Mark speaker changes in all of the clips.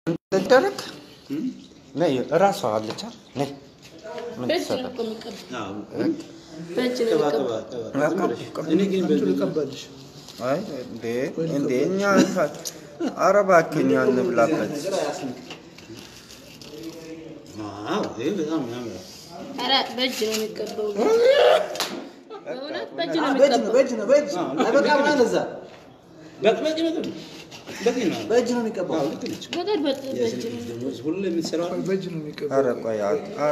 Speaker 1: እንደደረግ ነይ እራሷ አለቻ ነይ ምን
Speaker 2: በእጅ
Speaker 1: ትሰራ
Speaker 2: ነው እኮ የሚቀባው።
Speaker 3: አዎ።
Speaker 2: በእጅ ነው
Speaker 3: ቅባ
Speaker 2: የሚቀባው።
Speaker 3: ቅባ ቅባ ዝም ብለሽ። እኔ ግን በዚህ
Speaker 4: ልቀባልሽ
Speaker 1: አይ እንዴ እንዴ እኛ ኧረ እባክህ እኛ እንብላበት
Speaker 3: ነገር አያስንቅም። ዋው ይሄ በጣም ያምራል።
Speaker 2: ኧረ በእጅ ነው የሚቀባው። በእውነት በእጅ ነው
Speaker 4: በእጅ ነው
Speaker 2: የሚቀባው።
Speaker 4: በእጅ ነው በእጅ አይበቃም ማለት እዛ
Speaker 3: በቂ በቂ በቂ በቂ ነው።
Speaker 4: በእጅ ነው የሚቀባው
Speaker 3: አዎ ልክ ነች።
Speaker 2: በቀን በ- በእጅ ነው
Speaker 3: ደግሞ ሁሉ የምትሰራው
Speaker 4: በእጅ ነው የሚቀባው
Speaker 1: ኧረ ቆይ ኧረ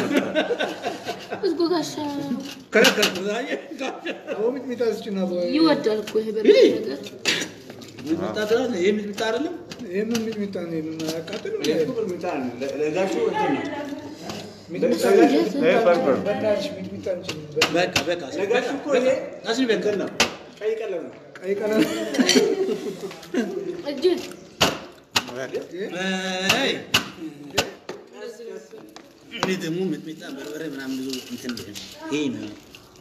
Speaker 2: ህዝቡ ጋሻ
Speaker 3: ከለከልኩት። አየህ?
Speaker 4: አሁን ሚጥሚጣ ስጭና
Speaker 2: ይወዳል እኮ ይሄ በርበሬ ነገር።
Speaker 3: ሚጥሚጣ ትላለህ? ይሄ ሚጥሚጣ አይደለም?
Speaker 4: ይህምን ሚጥሚጣ ነው የማያቃጥል
Speaker 3: ይሄ እኮ ሚጥሚጣ ነው። ለ- ለጋሹ እንትን ነው።
Speaker 4: ሚጥሚጣ
Speaker 1: ይሄ በርበር
Speaker 4: በእናትሽ ሚጥሚጣ እንችልም
Speaker 3: በቃ በቃ ለጋሹ እኮ ይሄ አስኒ በቃ ነው። ቀይ ቀለም ነው።
Speaker 4: ቀይ ቀለም
Speaker 2: እጅ
Speaker 3: አይ እኔ ደግሞ ሚጥሚጣ በርበሬ ምናምን ብዙ እንትን የለም። ይሄ ነው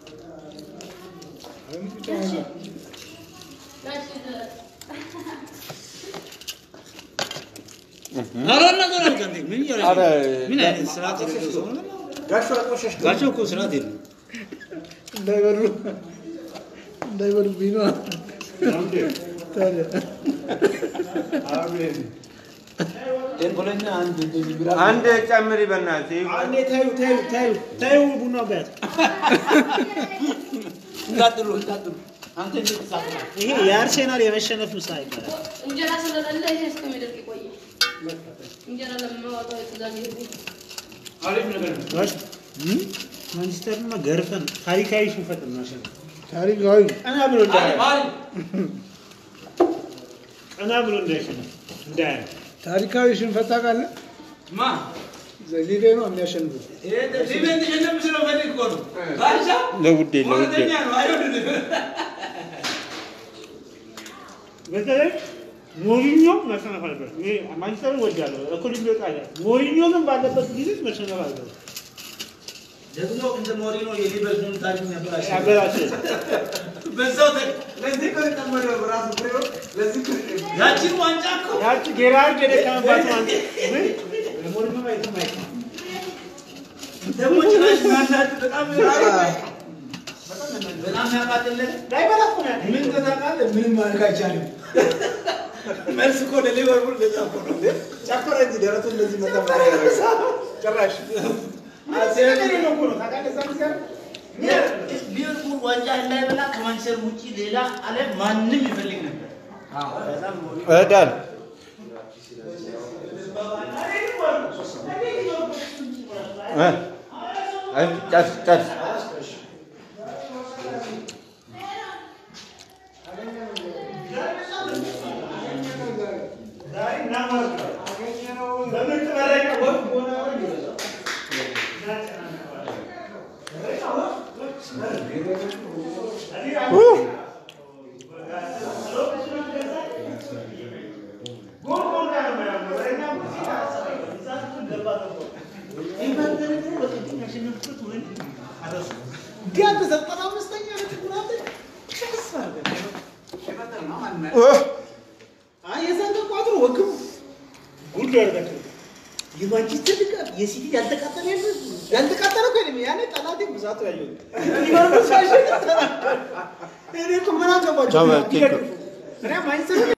Speaker 3: ኧረ ነገር አልቀንዴ ምን እያደረግህ
Speaker 1: ኧረ
Speaker 3: ነው? ምን አይነት ስርዓት የሌለው ሰው ነው? ጋሾ እኮ ስርዓት የለውም።
Speaker 4: እንዳይበሉ እንዳይበሉብኝ ነው ታዲያ
Speaker 3: ተንኮለኛ አንድ እንደዚህ ብላ
Speaker 1: አንድ ጨምሪ በእናትህ
Speaker 3: አንዴ ታዩ ታዩ ታዩ ታዩ ቡና ቢያት እንዳጥሉ እንዳጥሉ አንተ እንዴት ትሳቅናለህ?
Speaker 5: ይሄ የአርሴናል የመሸነፍ ምሳ ይባላል።
Speaker 2: እንጀራ ስለሌለ ይሄ እስከሚደርቅ ይቆያል። እንጀራ ለማወጣው የትእዛዝ ይሄ
Speaker 3: አሪፍ ነገር ነው።
Speaker 5: ጋሽ ማንቸስተርንማ ገርፈን ታሪካዊ ሽንፈት እናሸንፍ።
Speaker 4: ታሪካዊ
Speaker 5: ቀና ብሎ እንዳያ
Speaker 3: አሪፍ
Speaker 5: ቀና ብሎ እንዳይሸነፍ እንዳያ
Speaker 4: ታሪካዊ ሽንፈት ታውቃለህ
Speaker 3: ማ
Speaker 4: ዘሊቤ ነው የሚያሸንፉት
Speaker 3: ይሄ ሊቤን ተሸነፍ ስለፈልግ እኮ ነው። ጋሻ
Speaker 1: ለውዴ ለውዴ
Speaker 3: እውነተኛ ነው። አይወድልም።
Speaker 5: በተለይ ሞሪኞ መሸነፍ አለበት። እኔ ማንቸስተርን ወዳለሁ እኩል ቢወጣ አለ። ሞሪኞ ግን ባለበት ጊዜ መሸነፍ አለበት።
Speaker 3: ደግሞ እንደ ሞሪኖ የሊቨርፑል ታሪክ ያበላሽ
Speaker 5: ያበላሸ
Speaker 3: በዛው ተ- ለዚህ እኮ የተጠመደው በራሱ ፍሬው ለዚህ እኮ ያቺን ዋንጫ እኮ
Speaker 5: ያቺ ጌራርድ የደከመባት አንተ ምን ሞሪኞ ማየት ማየት
Speaker 3: ደግሞ ጭራሽ ማናት በጣም በጣም ያቃጥልህ
Speaker 5: ላይበላ እኮ ነው ያለው።
Speaker 3: ምን ተታውቃለህ? ምንም ማድረግ አይቻልም። መልስ እኮ ለሊቨርፑል እንደዛ እኮ ነው እንዴ? ጨፈረ እንጂ ደረቱ እንደዚህ መታ ጭራሽ ሊቨርፑል ዋንጫ እንዳይበላ ከማንቸስተር ውጪ ሌላ ዓለም ማንም ይፈልግ ነበር።
Speaker 1: እዳል እ አይ ጨርስ ጨርስ
Speaker 5: ጉድ ያደርጋቸው
Speaker 4: የማንቸስተር ድጋፍ የሲቲ ያልተቃጠለ ያለ ያልተቃጠለ እኮ ነው ያኔ ጠላቴ ብዛቱ ያየው ሊቨርፑል ሲያሸንፍ እኔ እኮ ምን አገባቸው
Speaker 1: ቻው፣ ቴክ ኬር።
Speaker 4: እኔ ማንቸስተር